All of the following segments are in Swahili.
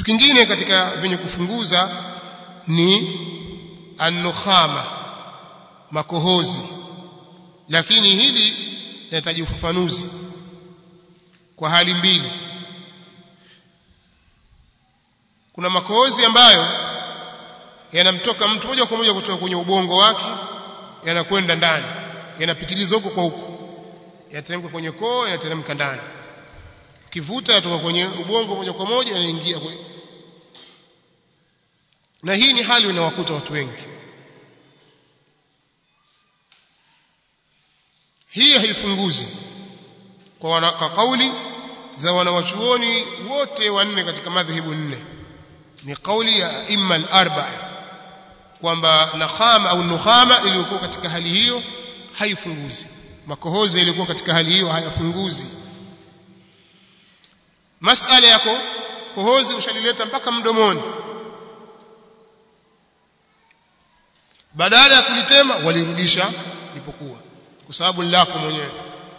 kitu kingine katika vyenye kufunguza ni an-nukhama makohozi lakini hili linahitaji ufafanuzi kwa hali mbili kuna makohozi ambayo yanamtoka mtu moja kwa moja kutoka kwenye ubongo wake yanakwenda ndani yanapitiliza huko kwa huko yanateremka kwenye koo yanateremka ndani kivuta yatoka kwenye ubongo moja kwa moja yanaingia kwenye na hii ni hali inawakuta watu wengi hii haifunguzi kwa, wana, kwa kauli za wanawachuoni wote wanne katika madhehebu nne ni kauli ya imma al-arba'a kwamba nakhama au nukhama iliyokuwa katika hali hiyo haifunguzi makohozi yalikuwa katika hali hiyo hayafunguzi masala yako kohozi ushalileta mpaka mdomoni badala ya kulitema walirudisha lipokuwa kwa sababu lako mwenyewe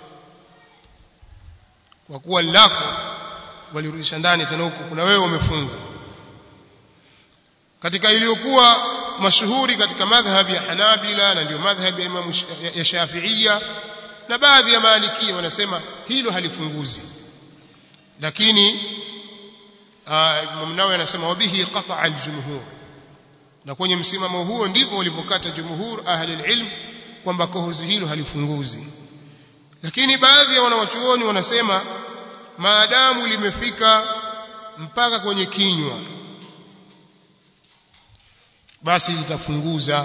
kwa kuwa lako walirudisha ndani tena huko kuna wewe umefunga katika iliyokuwa mashuhuri katika madhhabi ya Hanabila na ndio madhhabi ya Imam ya Shafi'ia na baadhi ya Malikia wanasema hilo halifunguzi lakini Imam Nawawi anasema wabihi qata'a al-jumhur na kwenye msimamo huo ndipo walivyokata jumhur ahli ilm kwamba kohozi hilo halifunguzi lakini baadhi ya wanawachuoni wanasema maadamu limefika mpaka kwenye kinywa basi litafunguza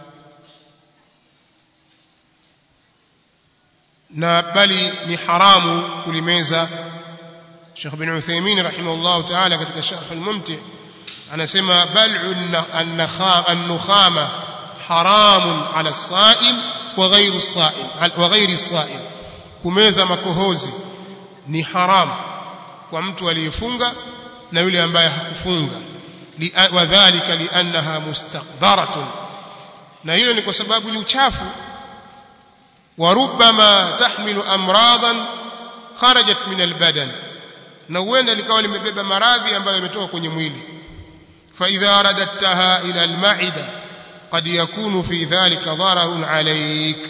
na bali ni haramu kulimeza Sheikh bin Uthaymeen rahimahullah ta'ala katika Sharh al-Mumti' anasema bal'u an-nukhama haramun 'ala as-sa'im wa ghayru as-sa'im wa ghayri as-sa'im kumeza makohozi ni haram kwa mtu aliyefunga na yule ambaye hakufunga wadhālika li'annaha mustaqdaratun na hilo ni kwa sababu ni uchafu wa rubbama tahmilu amradan kharajat min albadan na huenda likawa limebeba maradhi ambayo yametoka kwenye mwili fa idha radadtaha ila alma'ida qad yakunu fi dhalika dararun alayk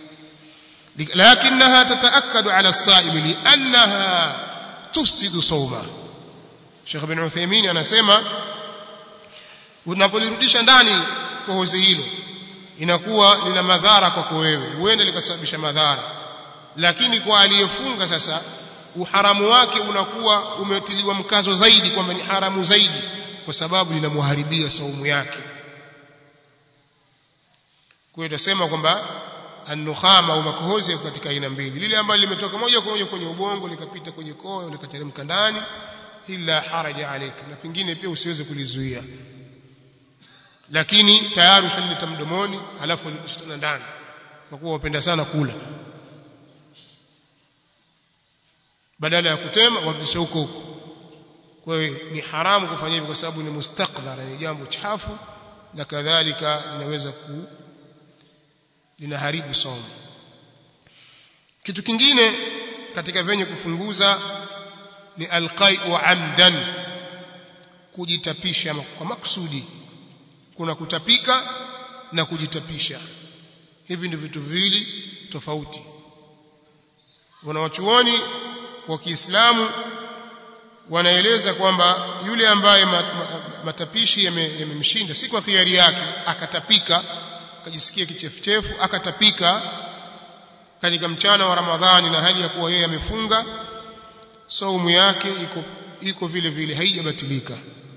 لكنها تتأكد على الصائم لأنها تفسد صومه Sheikh bin Uthaymeen anasema unapolirudisha ndani kohozi hilo inakuwa lina madhara kwako wewe huenda likasababisha madhara lakini kwa aliyefunga sasa uharamu wake unakuwa umetiliwa mkazo zaidi kwamba ni haramu zaidi kwa sababu linamharibia saumu yake kwa hiyo tutasema kwamba an-nukhama au makohozi yako katika aina mbili lile ambalo limetoka moja kwa moja kwenye ubongo likapita kwenye koo likateremka ndani illa haraja alayka na pengine pia usiweze kulizuia lakini tayari ushalileta mdomoni alafu ulirudisha tena ndani kwa kuwa wapenda sana kula badala ya kutema warudisha huko huko kwa hiyo ni haramu kufanya hivyo kwa sababu ni mustakdhara ni jambo chafu na kadhalika linaweza ku linaharibu somo kitu kingine katika venye kufunguza ni alqai'u amdan kujitapisha kwa maksudi kuna kutapika na kujitapisha hivi ndio vitu viwili tofauti wanawachuoni wa Kiislamu wanaeleza kwamba yule ambaye matapishi yamemshinda si kwa khiari yake akatapika akajisikia kichefuchefu akatapika katika mchana wa Ramadhani na hali ya kuwa yeye amefunga saumu yake iko iko vile vile haijabatilika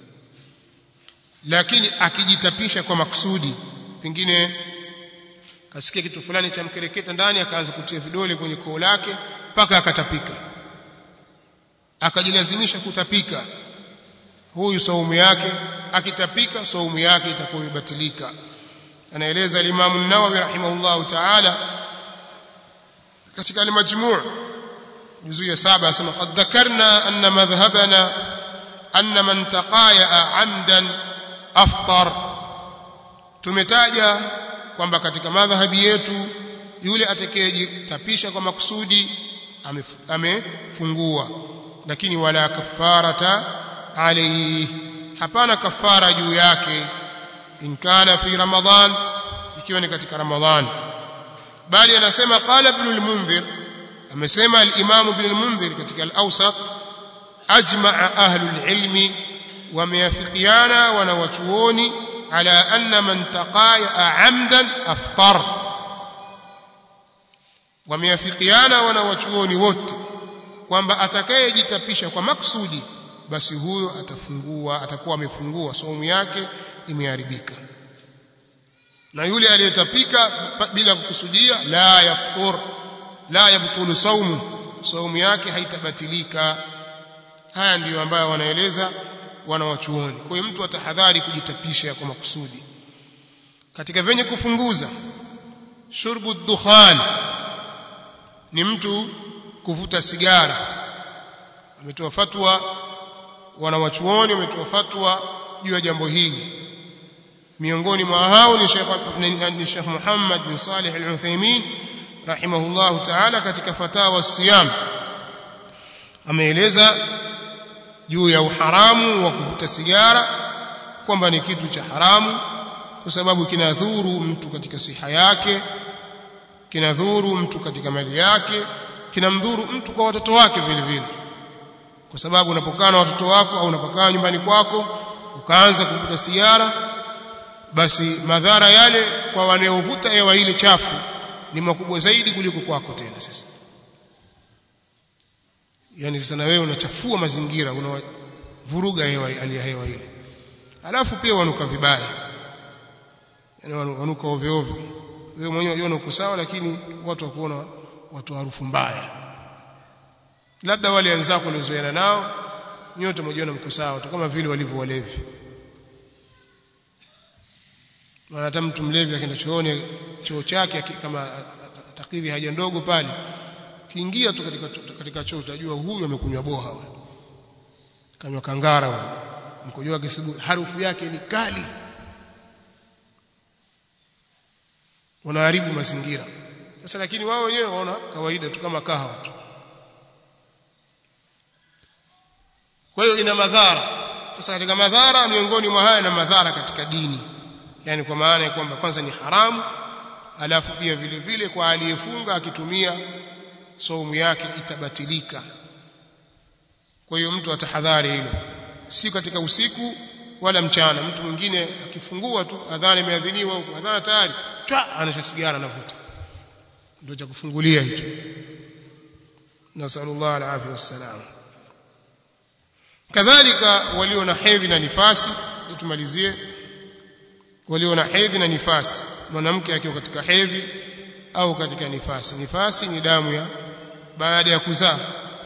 lakini akijitapisha kwa makusudi pengine kasikia kitu fulani cha mkereketa ndani akaanza kutia vidole kwenye koo lake mpaka akatapika akajilazimisha kutapika huyu saumu yake akitapika saumu yake itakuwa imebatilika anaeleza al-Imam an-Nawawi rahimahullahu ta'ala katika al-Majmu' juzu ya 7 asema qad dhakarna anna madhhabana anna man taqaya 'amdan aftar tumetaja kwamba katika madhhabi yetu yule atakayejitapisha kwa makusudi amefungua lakini wala kafarata alayhi hapana kafara juu yake in kana fi ramadhan ikiwa ni katika ramadhan bali anasema qala ibn al-munzir amesema al-imam ibn al-munzir katika al-awsat ajma'a ahlu al-ilmi wameafikiana wanawachuoni ala anna man taqaya amdan aftar wameafikiana wanawachuoni wote kwamba atakayejitapisha kwa maksudi basi huyo atafungua atakuwa amefungua saumu yake imeharibika na yule aliyetapika bila kukusudia la yaftur la yabtulu saumu saumu yake haitabatilika haya ndiyo ambayo wanaeleza wanawachuoni kwa hiyo mtu atahadhari kujitapisha kwa makusudi katika venye kufunguza shurbu dukhan ni mtu kuvuta sigara ametoa fatwa wanawachuoni wametoa fatwa juu ya jambo hili miongoni mwa hao ni Sheikh ni Sheikh Muhammad bin Salih Al-Uthaymeen rahimahullah ta'ala katika fatawa siyam ameeleza juu ya uharamu wa kuvuta sigara kwamba ni kitu cha haramu kwa sababu kinadhuru mtu katika siha yake kinadhuru mtu katika mali yake kinamdhuru mtu kwa watoto wake vile vile kwa sababu unapokaa na watoto wako au unapokaa nyumbani kwako ukaanza kuvuta sigara basi madhara yale kwa wanaovuta hewa ile chafu ni makubwa zaidi kuliko kwako tena sasa yani sasa na wewe unachafua mazingira unavuruga hewa hali ya hewa ile alafu pia wanuka vibaya yani wanuka ovyo ovyo wewe mwenyewe unaona uko sawa lakini watu wakuona watu harufu mbaya labda wale wenzako waliozoeana nao nyote mmoja mko sawa tu kama vile walivyo walevi na hata mtu mlevi akienda chooni choo chake kama atakidhi haja ndogo pale kiingia tu katika katika choo utajua huyu amekunywa boha kanywa kangara huyo mkojoa kisibu harufu yake ni kali wanaharibu mazingira sasa lakini wao wenyewe waona kawaida tu kama kahawa tu kwa hiyo ina madhara sasa katika madhara miongoni mwa haya na madhara katika dini yani kwa maana ya kwamba kwanza ni haramu alafu pia vile vile kwa aliyefunga akitumia saumu yake itabatilika kwa hiyo mtu atahadhari hilo si katika usiku wala mchana mtu mwingine akifungua tu adhana imeadhiniwa huko adhana tayari chwa anasha sigara anavuta ndio cha kufungulia hicho nasallallahu alaihi wasallam kadhalika walio na hedhi na nifasi tumalizie walio na hedhi na nifasi mwanamke akiwa katika hedhi au katika nifasi nifasi ni damu ya baada ya kuzaa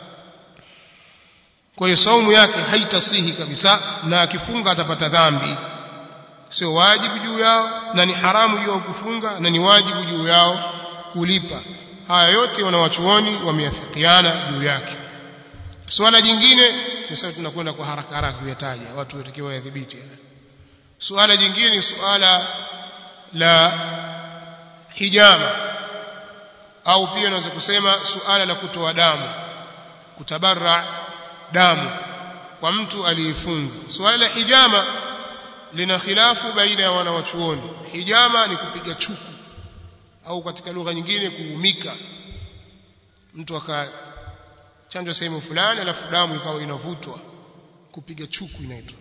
kwa hiyo saumu yake haitasihi kabisa na akifunga atapata dhambi sio wajibu juu yao na ni haramu juu yao kufunga na ni wajibu juu yao kulipa haya yote wanawachuoni wameafikiana juu yake swala jingine sasa tunakwenda kwa haraka haraka kuyataja watu watakiwa yadhibiti suala jingine ni suala la hijama au pia unaweza kusema suala la kutoa damu kutabarra damu kwa mtu aliyefunga suala la hijama lina khilafu baina ya wanawachuoni hijama ni kupiga chuku au katika lugha nyingine kuumika mtu akachanjwa sehemu fulani alafu damu ikawa inavutwa kupiga chuku inaitwa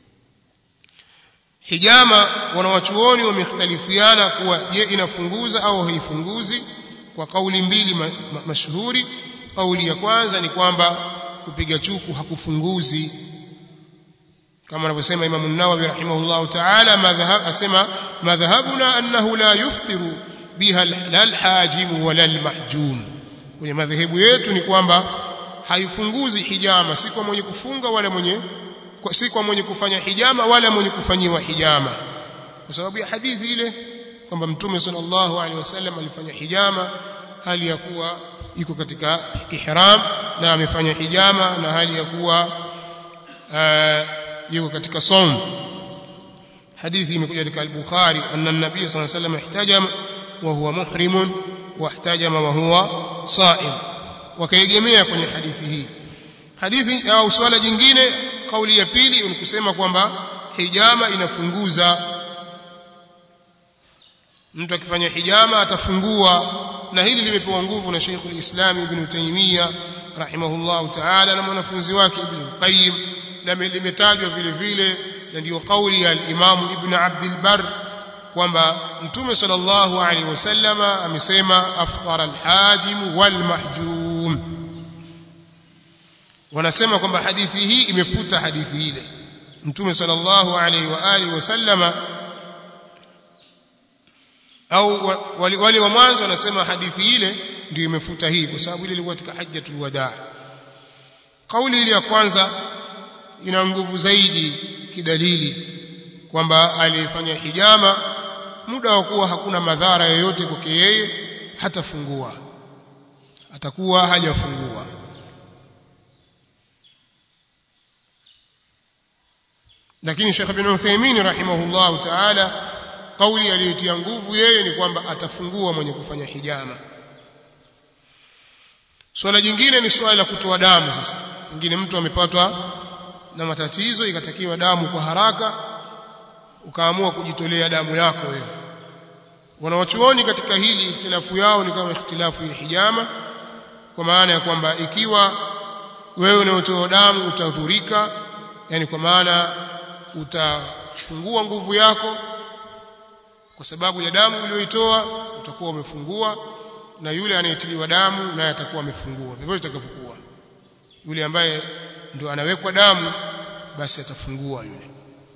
hijama wanawachuoni wamekhtalifiana kuwa je inafunguza au haifunguzi kwa kauli mbili ma, ma, mashuhuri kauli ya kwanza ni kwamba kupiga chuku hakufunguzi kama anavyosema Imam an-Nawawi rahimahullahu ta'ala madhhab asema madhhabuna annahu la yuftiru biha al-hajim wala al-mahjum kwenye madhehebu yetu ni kwamba haifunguzi hijama si kwa mwenye kufunga wala mwenye si kwa mwenye kufanya hijama wala mwenye kufanyiwa hijama kwa sababu ya hadithi ile kwamba mtume sallallahu alaihi wasallam alifanya hijama hali ya kuwa iko katika ihram na amefanya hijama na hali ya kuwa yuko katika saum hadithi imekuja katika al-Bukhari anna an-nabiy sallallahu alaihi wasallam ihtajama wa huwa muhrim wa ihtajama wa huwa saim wakaegemea kwenye hadithi hii hadithi au swala jingine kauli ya pili ni kusema kwamba hijama inafunguza mtu akifanya hijama atafungua na hili limepewa nguvu na Sheikh al-Islam Ibn Taymiyyah rahimahullah ta'ala na mwanafunzi wake Ibn Qayyim na limetajwa vile vile na ndio kauli ya al-Imam Ibn Abdul Barr kwamba Mtume sallallahu alaihi wasallama amesema aftara al-hajim wal mahjum wanasema kwamba hadithi hii imefuta hadithi ile Mtume sallallahu alaihi wa alihi wasallama au wale, wale wa mwanzo wanasema hadithi ile ndio imefuta hii kwa sababu ile ilikuwa katika hajjatul wadaa kauli ile ya kwanza ina nguvu zaidi kidalili kwamba alifanya hijama muda wa kuwa hakuna madhara yoyote kwake yeye hatafungua atakuwa hajafungua lakini Sheikh Ibn Uthaymeen rahimahullah ta'ala kauli aliyotia nguvu yeye ni kwamba atafungua mwenye kufanya hijama swala jingine ni swala la kutoa damu sasa pengine mtu amepatwa na matatizo ikatakiwa damu kwa haraka ukaamua kujitolea damu yako wewe wanawachuoni katika hili ikhtilafu yao ni kama ikhtilafu ya hijama kwa maana ya kwamba ikiwa wewe unaotoa damu utadhurika yani kwa maana utafungua nguvu yako kwa sababu ya damu uliyoitoa utakuwa umefungua na yule anayetiliwa damu naye atakuwa amefungua vivyo itakavyokuwa yule ambaye ndio anawekwa damu basi atafungua yule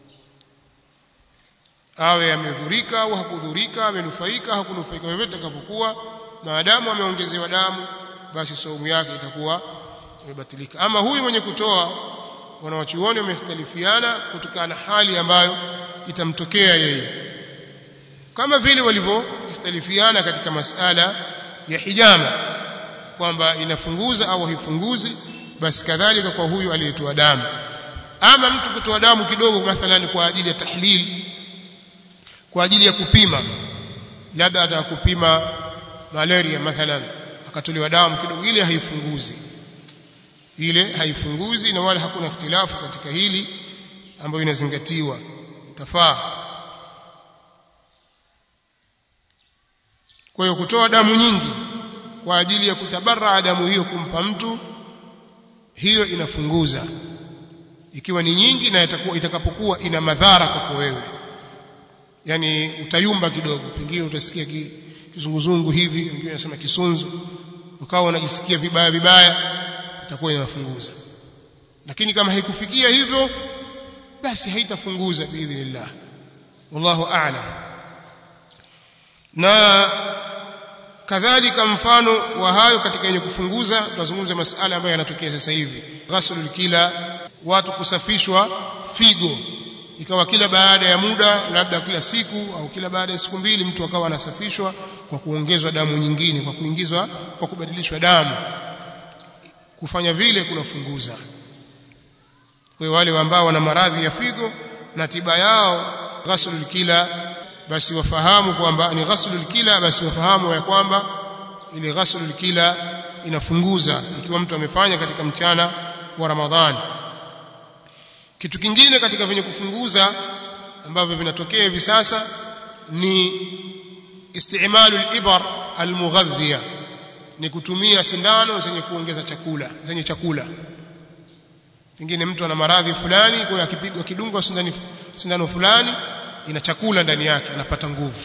awe amedhurika au hakudhurika amenufaika hakunufaika vyovyote itakavyokuwa maadamu ameongezewa damu basi saumu yake itakuwa imebatilika ama huyu mwenye kutoa wanawachuoni wamekhtalifiana kutokana na hali ambayo itamtokea yeye kama vile walivyohtalifiana katika masala ya hijama kwamba inafunguza au haifunguzi basi kadhalika kwa huyu aliyetoa damu ama mtu kutoa damu kidogo mathalan kwa ajili ya tahlil kwa ajili ya kupima labda atakupima malaria mathalan akatolewa damu kidogo ile haifunguzi ile haifunguzi na wala hakuna ikhtilafu katika hili ambayo inazingatiwa itafaa kwa hiyo kutoa damu nyingi kwa ajili ya kutabarra damu hiyo kumpa mtu hiyo inafunguza ikiwa ni nyingi na itakuwa itakapokuwa ina madhara kwako wewe yani utayumba kidogo pengine utasikia kizunguzungu hivi wengine wanasema kisunzu ukawa unajisikia vibaya vibaya itakuwa inafunguza lakini kama haikufikia hivyo basi haitafunguza biidhnillah wallahu a'lam na kadhalika mfano wa hayo katika yenye kufunguza tunazungumza masala ambayo yanatokea sasa hivi ghaslul kila watu kusafishwa figo ikawa kila baada ya muda labda kila siku au kila baada ya siku mbili mtu akawa anasafishwa kwa kuongezwa damu nyingine kwa kuingizwa kwa kubadilishwa damu kufanya vile kunafunguza kwa wale ambao wana maradhi ya figo na tiba yao ghaslul kila basi wafahamu kwamba ni ghaslul kila basi wafahamu ya kwamba ile ghaslul kila inafunguza ikiwa mtu amefanya katika mchana wa Ramadhani kitu kingine katika vyenye kufunguza ambavyo vinatokea hivi sasa ni istimalu al-ibar al-mughadhiya ni kutumia sindano zenye kuongeza chakula zenye chakula pengine mtu ana maradhi fulani kwa akipigwa kidungwa sindano sindano fulani ina chakula ndani yake anapata nguvu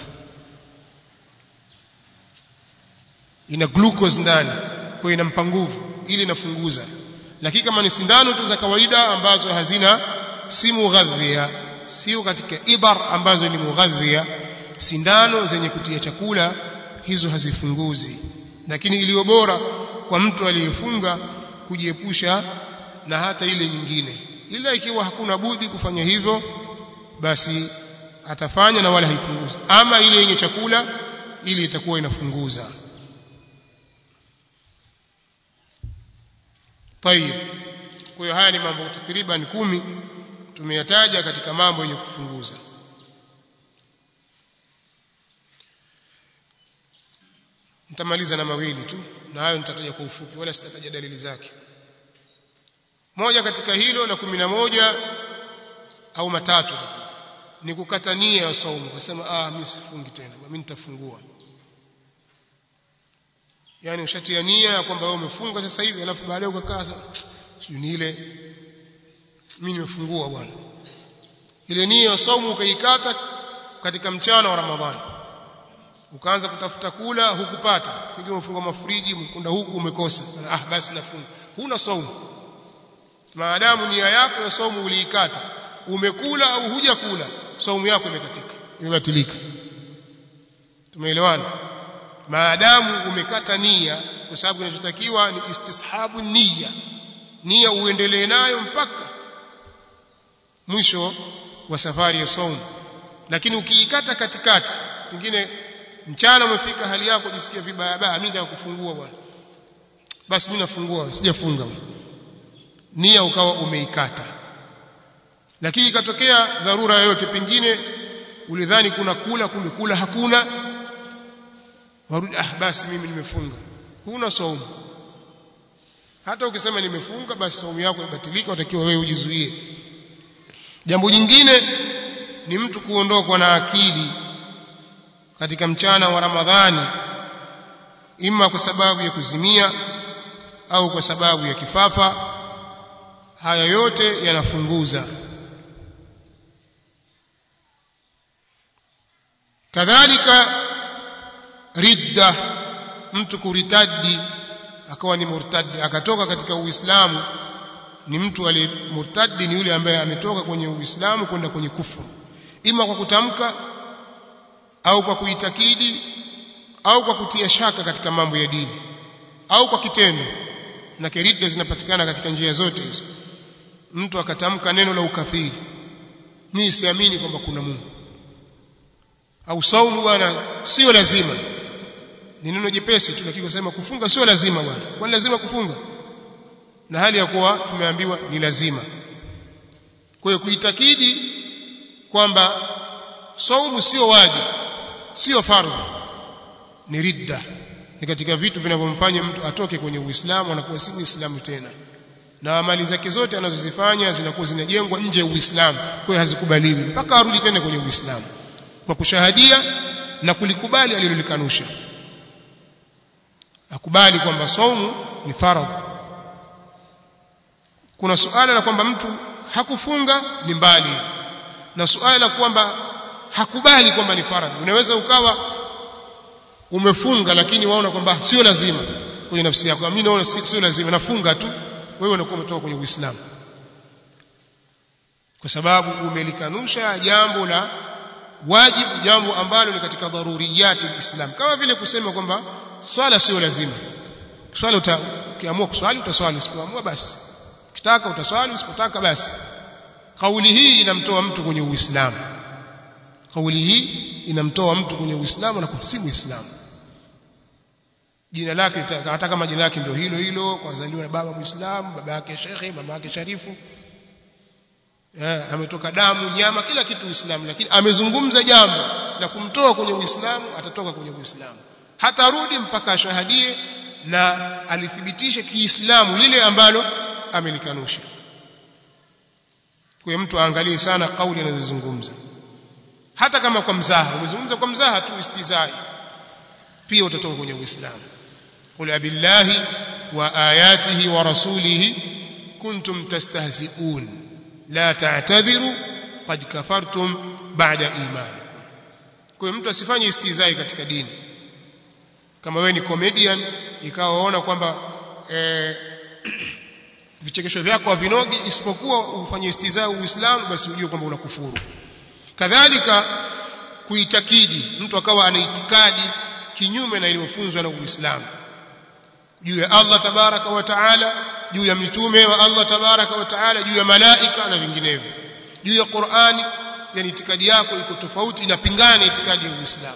ina glucose ndani kwa inampa nguvu ili inafunguza lakini kama ni sindano tu za kawaida ambazo hazina si mughadhia sio katika ibar ambazo ni mughadhia sindano zenye kutia chakula hizo hazifunguzi lakini iliyo bora kwa mtu aliyefunga kujiepusha na hata ile nyingine ila ikiwa hakuna budi kufanya hivyo basi atafanya na wala haifunguzi ama ile yenye chakula ili itakuwa inafunguza طيب kwa hiyo haya ni mambo takriban kumi tumeyataja katika mambo yenye kufunguza nitamaliza na mawili tu na hayo nitataja kwa ufupi wala sitataja dalili zake moja katika hilo la kumi na moja au matatu ni kukata nia ya saumu kusema ah mimi sifungi tena mimi nitafungua yani ushatia nia ya kwamba wewe umefunga sasa hivi alafu baadaye ukakaa sio ni ile mimi nimefungua bwana ile nia ya saumu ukaikata katika mchana wa Ramadhani ukaanza kutafuta kula hukupata pengine umefunga mafuriji mkunda huku umekosa ah basi nafunga huna saumu maadamu nia yako ya saumu uliikata umekula au hujakula saumu yako imekatika imebatilika tumeelewana maadamu umekata nia kwa sababu kinachotakiwa ni istishabu nia nia uendelee nayo mpaka mwisho wa safari ya saumu lakini ukiikata katikati pengine mchana umefika hali yako jisikia vibaya baya mimi ndio kufungua bwana basi mimi nafungua sijafunga nia ukawa umeikata lakini ikatokea dharura yoyote pengine ulidhani kuna kula kumbe kula hakuna warudi ah basi mimi nimefunga huna saumu hata ukisema nimefunga basi saumu yako ibatilika utakiwa wewe ujizuie jambo jingine ni mtu kuondokwa na akili katika mchana wa Ramadhani ima kwa sababu ya kuzimia au kwa sababu ya kifafa haya yote yanafunguza kadhalika ridda mtu kuritadi akawa ni murtadi akatoka katika uislamu ni mtu aliye murtadi ni yule ambaye ametoka kwenye uislamu kwenda kwenye kufuru ima kwa kutamka au kwa kuitakidi au kwa kutia shaka katika mambo ya dini au kwa kitendo na ridda zinapatikana katika njia zote hizo mtu akatamka neno la ukafiri mimi siamini kwamba kuna Mungu au saumu bwana sio lazima ni neno jepesi tu lakini kusema kufunga sio lazima bwana kwani lazima kufunga na hali ya kuwa tumeambiwa ni lazima kwa hiyo kuitakidi kwamba saumu sio wajibu sio fardhu ni ridda ni katika vitu vinavyomfanya mtu atoke kwenye Uislamu anakuwa si Muislamu tena na amali zake zote anazozifanya zinakuwa zinajengwa nje ya Uislamu kwa hiyo hazikubaliwi mpaka arudi tena kwenye Uislamu kwa kushahadia na kulikubali alilolikanusha akubali kwamba saumu ni faradhi kuna suala la kwamba mtu hakufunga ni mbali na suala la kwamba hakubali kwamba ni faradhi unaweza ukawa umefunga lakini waona kwamba sio lazima kwenye nafsi yako mimi naona sio lazima nafunga tu wewe unakuwa umetoka kwenye Uislamu kwa sababu umelikanusha jambo la wajibu jambo ambalo ni katika dharuriyati alislam kama vile kusema kwamba swala sio lazima swala ukiamua kuswali utaswali usipoamua basi ukitaka utaswali usipotaka basi kauli hii inamtoa mtu kwenye uislamu kauli hii inamtoa mtu kwenye uislamu na si muislamu jina lake hata kama jina lake ndio hilo hilo kazaliwa na baba muislamu baba yake shekhe mama yake sharifu yeah, ametoka damu nyama kila kitu uislamu lakini amezungumza jambo la kumtoa kwenye uislamu atatoka kwenye uislamu hatarudi mpaka ashahadie na alithibitishe kiislamu lile ambalo amelikanusha kwa mtu aangalie sana kauli anazozungumza hata kama kwa mzaha umezungumza kwa mzaha tu istizai pia utatoka kwenye uislamu qul abillahi wa ayatihi wa rasulihi kuntum tastahzi'un la ta'tadhiru qad kafartum ba'da imanikum kwa hiyo mtu asifanye istizai katika dini kama wewe ni comedian ikawa waona kwamba eh, vichekesho vyako havinogi isipokuwa ufanye istizai uislamu basi ujue kwamba unakufuru kadhalika kuitakidi mtu akawa ana itikadi kinyume na iliyofunzwa na Uislamu juu ya Allah tabaraka wa taala juu ya mitume wa Allah tabaraka wa taala juu ya malaika na vinginevyo juu ya Qur'ani yani itikadi yako iko tofauti inapingana na itikadi ya Uislamu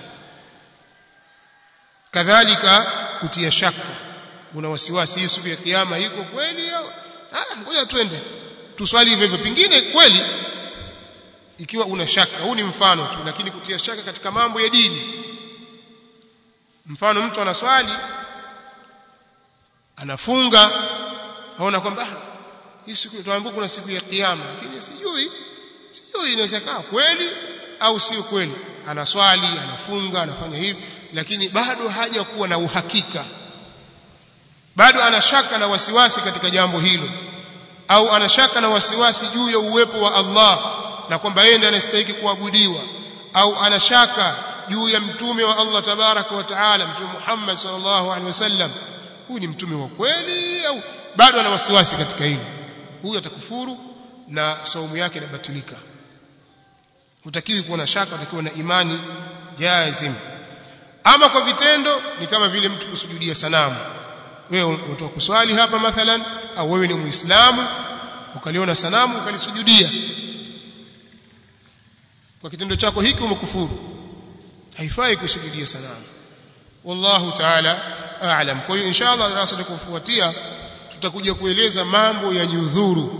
kadhalika kutia shaka una wasiwasi hii siku ya kiyama iko kweli au ah ngoja twende tuswali hivyo hivyo pingine kweli ikiwa una shaka huu ni mfano tu lakini kutia shaka katika mambo ya dini mfano mtu anaswali anafunga aona kwamba hii siku tuambiwa kuna siku ya kiyama lakini sijui sijui inaweza kaa kweli au sio kweli anaswali anafunga anafanya hivi lakini bado haja kuwa na uhakika bado anashaka na wasiwasi katika jambo hilo au anashaka na wasiwasi juu ya uwepo wa Allah na kwamba yeye ndiye anastahili kuabudiwa au anashaka juu ya mtume wa Allah tabaraka wa taala mtume Muhammad sallallahu alaihi wasallam huyu ni mtume wa kweli au bado ana wasiwasi katika hilo huyu atakufuru na saumu yake inabatilika hutakiwi kuwa na shaka utakiwa na imani jazim ama kwa vitendo ni kama vile mtu kusujudia sanamu wewe unatoka kuswali hapa mathalan au wewe ni muislamu ukaliona sanamu ukalisujudia kwa kitendo chako hiki umekufuru haifai kusujudia sanamu wallahu ta'ala a'lam kwa hiyo inshallah darasa litakofuatia tutakuja kueleza mambo ya nyudhuru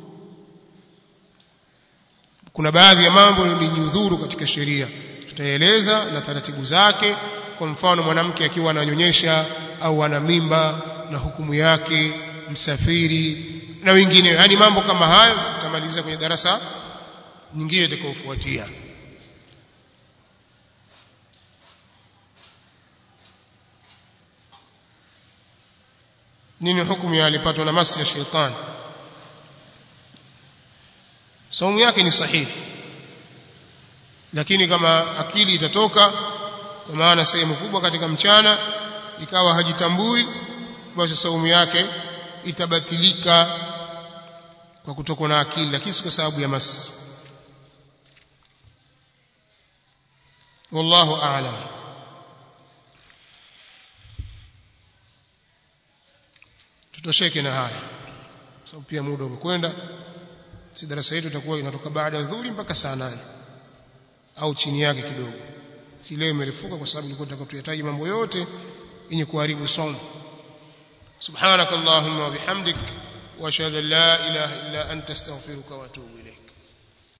kuna baadhi ya mambo ni nyudhuru katika sheria tutaeleza na taratibu zake kwa mfano mwanamke akiwa ananyonyesha au ana mimba na hukumu yake msafiri na wengineo yani mambo kama hayo tutamaliza kwenye darasa nyingine itakayofuatia nini hukumu ya alipatwa na masi ya shetani saumu yake ni sahihi lakini kama akili itatoka kwa maana sehemu kubwa katika mchana ikawa hajitambui basi saumu yake itabatilika kwa kutokwa na akili lakini si kwa sababu ya masi wallahu a'lam tutosheke na haya sababu pia muda umekwenda si darasa yetu itakuwa inatoka baada ya dhuhuri mpaka saa nane au chini yake kidogo kileo imerefuka kwa sababu nilikuwa nataka tuyataje mambo yote yenye kuharibu somo subhanakallahumma wa bihamdik wa ashhadu an la ilaha illa anta astaghfiruka wa atubu ilayk